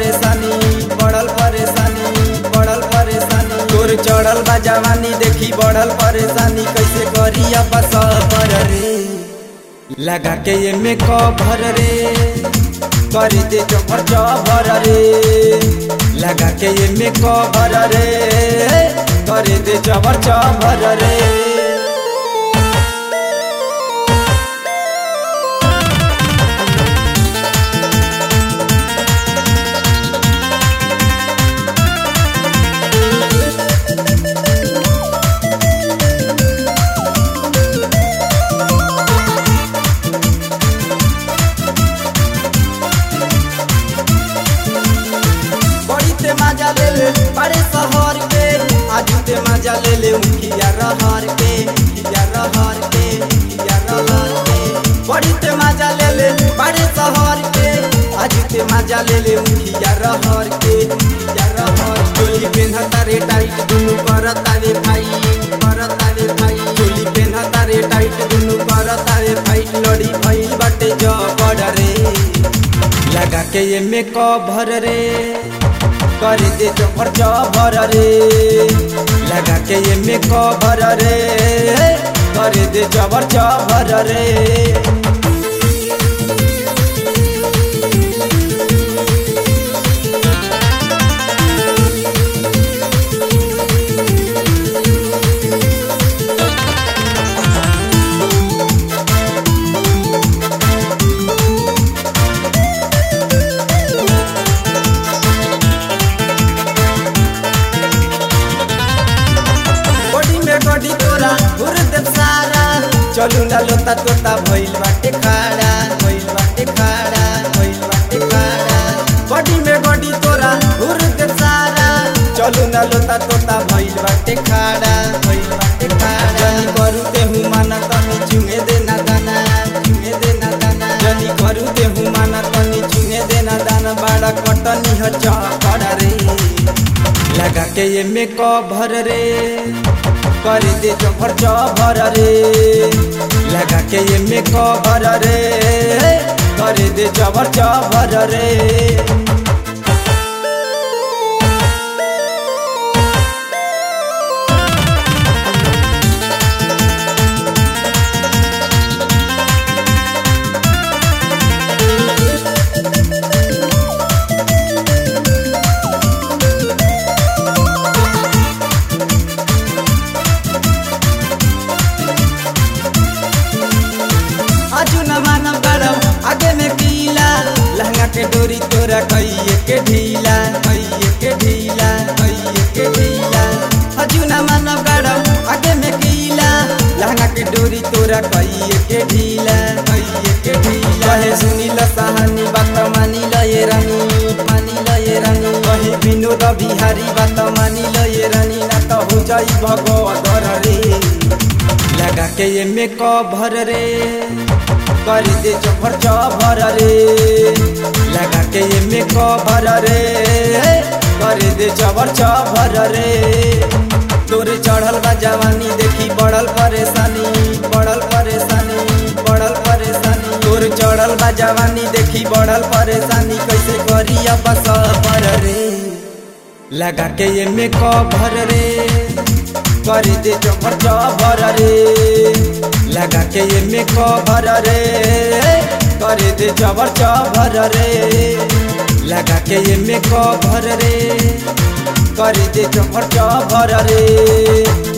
परेशानी बढ़ल परेशानी बढ़ल परेशानी तोर चढ़ल बा जवानी देखी बढ़ल परेशानी कैसे करी अब सबर रे लगा के ये में कभर रे कर दे चोपर चबर रे लगा के ये में कभर रे कर दे चबर चबर रे बड़ी ते मजा ले ले बड़े शहर के आजू ते मजा ले ले उखिया रहर के उखिया रहर के उखिया रहर के बड़ी ते मजा ले ले बड़े शहर के आजू ते मजा ले ले उखिया रहर के उखिया रहर चोली पेन्हता रे टाइट दुनु करता रे भाई करता रे भाई चोली पेन्हता रे टाइट दुनु करता रे भाई लड़ी भइल बाटे जबड़ रे लगा के ये में कभर रे कर दे चोपर चबर रे लगा के ये में कभर रे कर दे चबर चबर रे बॉडी में बॉडी तोरा घुर देव सारा चलू ना लोता तोता भइल बाटे खाड़ा भइल बाटे खाड़ा भइल बाटे खाड़ा बॉडी में बॉडी तोरा घुर देव सारा चलू ना लोता तोता भइल बाटे खाड़ा भइल बाटे खाड़ा जनी करू ते हूँ माना तनी चुंगे देना दाना चुंगे देना दाना जनी करू ते हूँ माना तनी चुंगे देना दाना बाड़ा कटनी ह चकड़ा रे लगा के ये में कभर रे कर दे चोपर चबर रे लगा के ये में कभर रे कर दे चबर चबर रे आजू न मानव गरम आगे में पीला लहंगा के डोरी तोरा कइये के ढीला कइये के ढीला कइये के ढीला आजू न मानव गरम आगे में पीला लहंगा के डोरी तोरा कइये के ढीला कइये के ढीला कहे सुनी ल सहानी बात मानी ल ये रानी मानी ल ये रानी कहे विनोद बिहारी बात मानी ल ये रानी ना तो हो जाई भगवत रे लगा के ये में कभर रे कर दे चोपर चबर रे लगा के ये में कभर रे कर दे चबर चबर रे तोरे चढ़ल बा जवानी देखी बढ़ल परेशानी बढ़ल परेशानी बढ़ल परेशानी तोर चढ़ल बा जवानी देखी बढ़ल परेशानी कैसे करी अब सबर रे लगा के ये में कभर रे कर दे चोपर चबर रे लगा के ये में कभर रे कर दे चबर चबर रे लगा के ये में कभर रे कर दे चोपर चबर रे